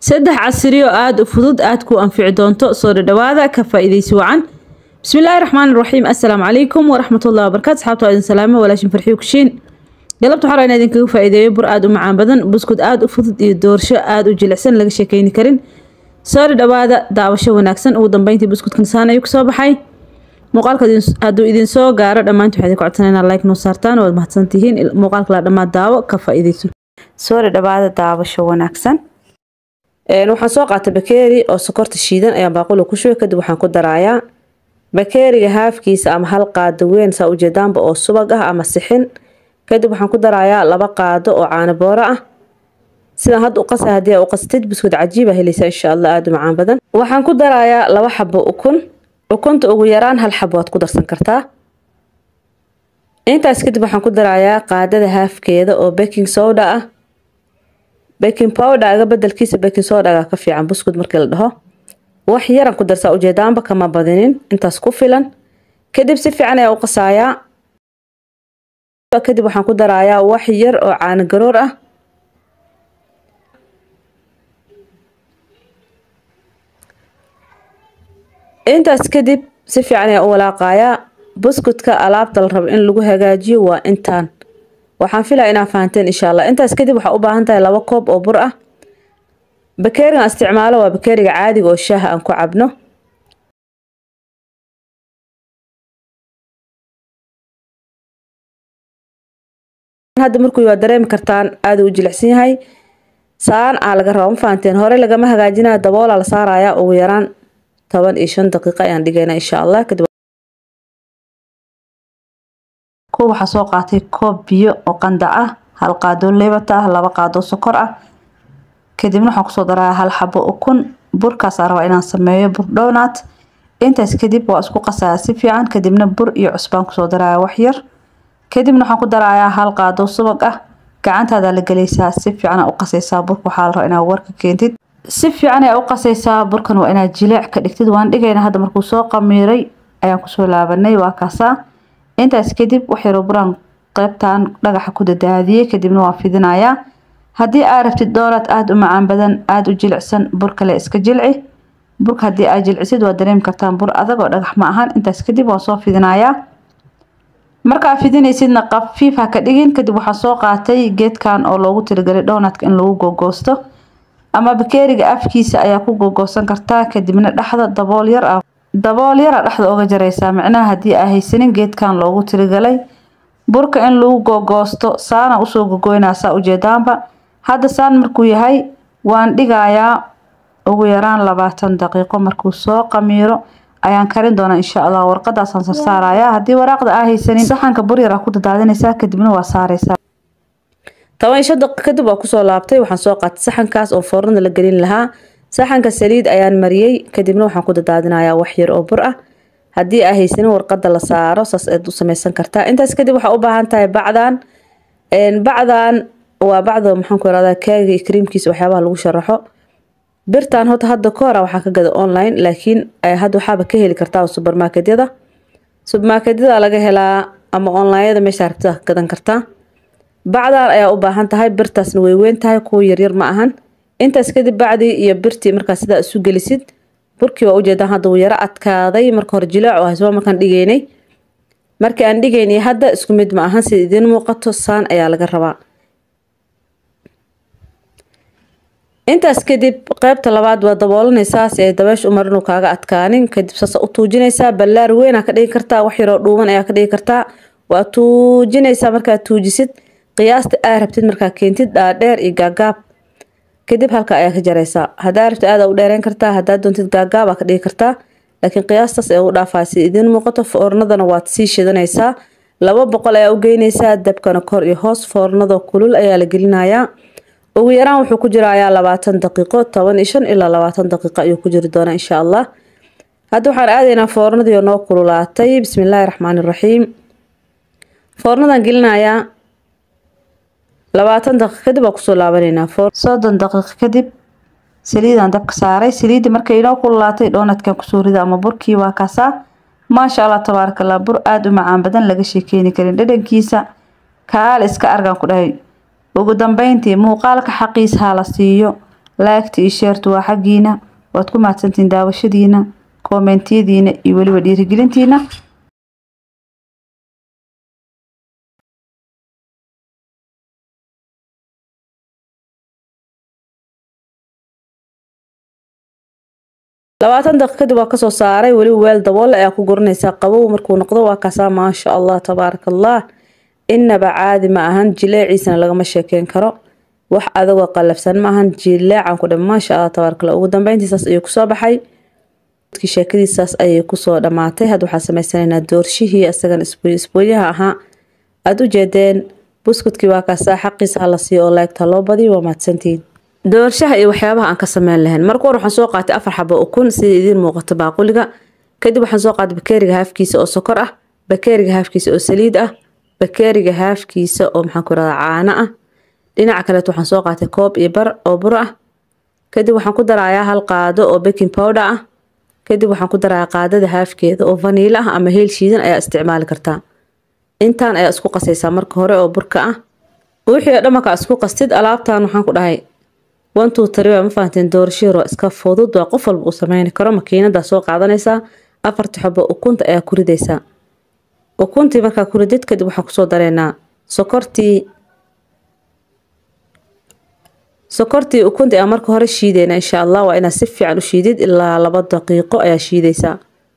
saddex casriyo aada u fudud aada ku anfici doonto soo dhadhawaada ka faa-ideysi wacan bismillaahi raxmaani raxiim assalaamu calaykum waraxmatullahi wabarakatu asxaabta waa idin salaamo walaashin farxiyo kushiin galabta waxaa rabaa in idinkaga faa-iideeyo bur aada u macaan badan buskud aada u fudud iyo doorsho aada u jilicsan laga sheekeyni karin soo dhadhawaada daawasho wanaagsan ugu dambeyntii buskudkan saan ayuu kasoo baxay muuqaalka hadduu idin soo gaaro dhammaanti waxaa idin ku codsanaa inaad like noo saartaan waad mahadsantihiin muuqaalka la dhammaad daawo ka faa-iideyso soo dhadhawaada daawasho wanaagsan waxaan soo qaatay bakeeri oo sokorta shiidan ayaan baaqula ku shubay kadib waxaan ku daraayaa bakeeriga haafkiisa ama hal qaado weyn saa ujeedaanba oo subag ah ama sixin kadib waxaan ku darayaa laba qaado oo caano booro ah sidaan hadda u qasa haddii aa u qastid buskud cajiiba helaysaa insha allah aada u macaan badan waxaan ku darayaa laba xabo ukun ukunta ugu yaraan hal xabo waad ku darsan kartaa intaas kadib waxaan ku darayaa qaadada haafkeeda oo baking soda ah baking powder-ga bedelkiisa baking soda-ga ka fiican buskud markii la dhaho wax yaran ku darsaa ujeedaanba kama badinin intaas ku filan kadib si fiican ayaa u qasaayaa kadib waxaan ku darayaa wax yar oo caano garoor ah intaas kadib si fiican ayaa u walaaqayaa buskudka alaabta la rabo in lagu hagaajiyo waa intaan waxaan filaya inaa fahanteen insha allah intaas kadib waxaa u baahan tahay laba koob oo bur ah bakeerigan isticmaalo waa bakeeriga caadiga oo shaaha aan ku cabno hadda markuu waa dareemi kartaan aada u jilicsan yahay saan aa laga raba ma fahanteen hore lagama hagaajinayo daboolaa la saarayaa ugu yaraan toban iyo shan daqiiqo ayaan dhigaynaa insha allah kadib ko waxaa soo qaatay koob biyo oo qandac ah hal qaadoo leebata ah laba qaadoo sokor ah kadibna waxaan kusoo darayaa hal xabo ukun burkaasaa rabaa inaan sameeyo bur dhownaat intaas kadib waa isku qasayaa si fiican kadibna bur iyo cusbaan kusoo darayaa waxyar kadibna waxaan ku darayaa hal qaadoo subag ah gacantaada la gelaysaa si fiican u qasaysaa burka waxaa la rabaa inaad warka keentid si fiican ayaa u qasaysaa burkan waa inaad jileec ka dhigtid waan dhigayna hadda markuu soo qamiiray ayaan kusoo laabanay waa kaasaa intaas kadib waxyaroo buraan qeybtan dhagaxa ku dadaadiyey kadibna waan fidinayaa haddii aad rabtid doonaad aada u macaan badan aada u jilicsan bur kale iska jilci burka haddii aad jilcisid waa dareemi kartaan bur adag oo dhagax ma ahan intaas kadib waan soo fidinayaa markaa fidinaysidna qafiif ha ka dhigin kadib waxaan soo qaatay geedkan oo loogu tirigalay dhownatka in lagu googoosto ama bakeeriga afkiisa ayaa ku googoosan kartaa kadibna dhexda dabool yar ah dabool yara dhexda uga jaraysaa micnaha haddii aa haysanin geedkan loogu tirigalay burka in lagu googoosto saana usoo gogoynaa saa ujeedaanba hadda saan markuu yahay waan dhigayaa ugu yaraan labaatan daqiiqo markuu soo qamiiro ayaan karin doonaa insha allah warqadaasaan sarsaarayaa haddii waraaqda aa haysanin saxanka bur yar aa ku dadaadinaysaa kadibna waa saaraysaa toban iyo shan daqiiq kadib waa kusoo laabtay waxaan soo qaatay saxankaas oo foornada la gelin lahaa saxanka saliid ayaan mariyey kadibna waxaan ku dadaadinayaa wax yar oo bur ah haddii aa haysanin warqada la saaro saas aad u sameysan kartaa intaas kadib waxaa u baahan tahay bacdan bacdan waa bacda maxaanku irahdaa kaaga iyo kriimkiisa waxyaabaha lagu sharaxo birtan hota hadda ka hora waxaa ka gada online laakiin hadda waxaaba ka heli kartaa subermarketyada subermarketyada laga helaa ama onlineyada meesha rabtida ka gadan kartaa bacdan ayaa u baahan tahay birtaasna way weyn tahay kuwa yaryar ma ahan intaas kadib bacdii iyo birtii markaa sidaa isu gelisid burkii waa ujeedaan hadda wuu yaro adkaaday marka hore jilaac oo haysba markaan dhigaynay markii aan dhigaynay hadda isku mid ma ahan sida idiin muuqato saan ayaa laga rabaa intaas kadib qeybta labaad waa daboolanaysaa si ay dabeesh u marinuu kaaga adkaanin kadib saasa u tuujinaysaa ballaar weyn aa ka dhigi kartaa wax yaroo dhuuban ayaa ka dhigi kartaa waa tuujinaysaa markaad tuujisid qiyaasta aa rabtid markaa keentid dhaadheer iyo gaagaab kadib halka ayaa ka jaraysaa hadaa rabtid aada u dheereyn kartaa hadaa doontid gaagaab aa ka dhigi kartaa laakiin qiyaastaas ayaa u dhaafaa si idiin muuqato foornadana waad sii shidanaysaa laba boqol ayaa u geynaysaa dabkana kor iyo hoos foornada kulul ayaa la gelinayaa ugu yaraan wuxuu ku jirayaa labaatan daqiiqo toban iyo shan ilaa labaatan daqiiqo ayuu ku jiri doonaa insha allah hadda waxaan aadaynaa foornadii noo kululaatay bismillaahi raxmaani raxiim foornadan gelinayaa labaatan daqiiq kadib waa kusoo laabanaynaa soddon daqiiq kadib saliidaan dabka saaray saliidda markay inoo kululaatay dhoonadkan kusoo rida ama burkii waa kaasaa maasha allah tabaarakallah bur aada u macaan badan laga sheekeeni karin dhadhankiisa kaal iska argaan ku dhahay ugu dambeyntii muuqaalka xaqiis ha la siiyo laagta iyo sheertu waa xaggiina waad ku mahadsantihiin daawashadiina koomentiyadiina iyo weliba dhiirigelintiina labaatan daqiiq kadib waa kasoo saaray weliba weel daboole ayaa ku guranaysaa qabow markuu noqdo waa kaasaa maasha allah tabaaraka allah inaba caadi ma ahan jileeciisana lagama sheekeyn karo wax adagoo qalafsan ma ahan jileecan ku dham maasha allah tabaaraka allah ugu dambeyntiisaas ayuu kusoo baxay sheekadiisaas ayay kusoo dhamaatay hadda waxaan sameysanaynaa doorshihii isagan isbooyaha ahaa aada u jeedeen buskudkii waa kaasaa xaqiisa hala siiyo oo laegta loo badiyo waa mahadsantihiin doorshaha iyo waxyaabaha aan ka sameyn lahayn marka hore waxaan soo qaatay afar xabo ukun sida idiin muuqato baaquliga kadib waxaan soo qaatay bakeeriga haafkiisa oo sokor ah bakeeriga haafkiisa oo saliid ah bakeeriga haafkiisa oo maxaan ku rahdaa caano ah dhinaca kaleet waxaan soo qaatay koob iyo bar oo bur ah kadib waxaan ku darayaa hal qaado oo baking powder ah kadib waxaan ku darayaa qaadada haafkeeda oo vaniilo ah ama heel shiidan ayaa isticmaali kartaa intaan ayaa isku qasaysaa marka hore oo burka ah wixii oo dhan markaa isku qastid alaabtan waxaan ku dhahay one two three waa ma fahanteen doorashiir waa iska fudud waa qof walba uu sameyni karo makiinadaa soo qaadanaysaa afarta xobo ukunta ayaa ku ridaysaa ukuntii markaa ku ridid kadib waxaan kusoo dareynaa sokortii sokortii ukunta ayaa marka hore shiideyna insha allah waa inaad si fiican u shiidid ilaa laba daqiiqo ayaa shiidaysaa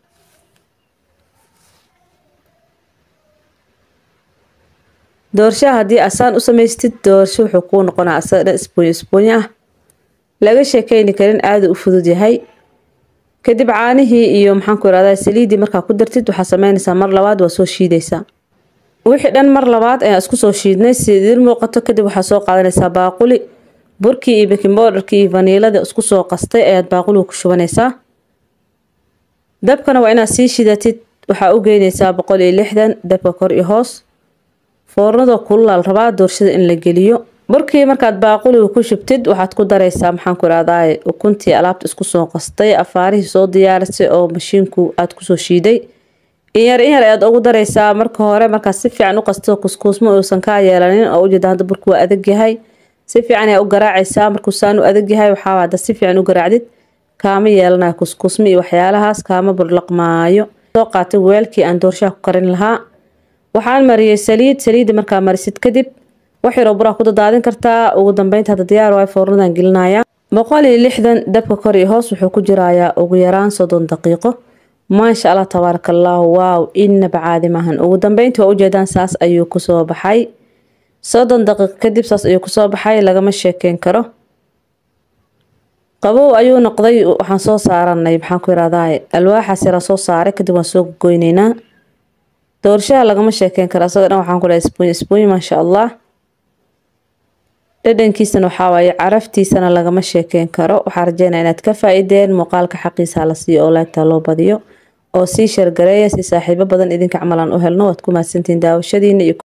doorshaha haddii asaan u samaystid doorsho wuxuu kuu noqonaa asaga dhan isboonyo isboonyo ah laga sheekeyni karin aada u fudud yahay kadib caanihii iyo maxaan ku irahdaa saliidii markaa ku dartid waxaa sameynaysaa mar labaad waa soo shiidaysaa wixii dhan mar labaad ayaan isku soo shiidnay sida idiin muuqato kadib waxaa soo qaadanaysaa baaquli burkii iyo baking powderkii iyo vaniilada isku soo qastay ayaad baaquliga ku shubanaysaa dabkana waa inaad sii shidatid waxaa u geynaysaa boqol iyo lixdan dabka kor iyo hoos foornada kululaal rabaa doorshada in la geliyo burkii markaad baaquliga ku shubtid waxaad ku daraysaa maxaan ku irahdaa ukuntii alaabta isku soo qastay afaarihii soo diyaarisay oo mashiinku aad kusoo shiiday inyar inyar ayaad ugu daraysaa marka hore markaad si fiican u qasto kuskuusmo uusan kaa yeelanin oo ujeeda hadda burku waa adag yahay si fiican ayaa u garaacaysaa markuu saan u adag yahay waxaa hadda si fiican u garaacdid kaama yeelanayo kuskuusmo iyo waxyaalahaas kaama burlaqmaayo soo qaatay weelkii aan doorshaha ku karin lahaa waxaan mariyey saliid saliidda markaa marisid kadib wax yaroo buraa ku dadaadin kartaa ugu dambeynta hadda diyaar waay foornadan gelinaya boqol iyo lixdan dabka kor iyo hoos wuxuu ku jirayaa ugu yaraan soddon daqiiqo maasha allah tabaaraka allahu waaw inaba caadi maahan ugu dambeyntii waa ujeedaan saas ayuu kusoo baxay soddon daqiiqo kadib saas ayuu kusoo baxay lagama sheekeyn karo qabow ayuu noqday waxaan soo saaranay maxaan ku irahdaa alwaaxaas yaraa soo saaray kadib waan soo goyneynaa doorshaha lagama sheekeyn karo asaga dhan waxaan ku dhahay isbuuny isbuuny maasha allah dhadhankiisana waxaa waaye caraftiisana lagama sheekeyn karo waxaa rajeynaya inaad ka faa-ideen muuqaalka xaqiisa la siiyo oo laagtaa loo badiyo oo sii shargareeya si saaxiibo badan idinka camalan u helno waad ku mahadsantihiin daawashadiina iyo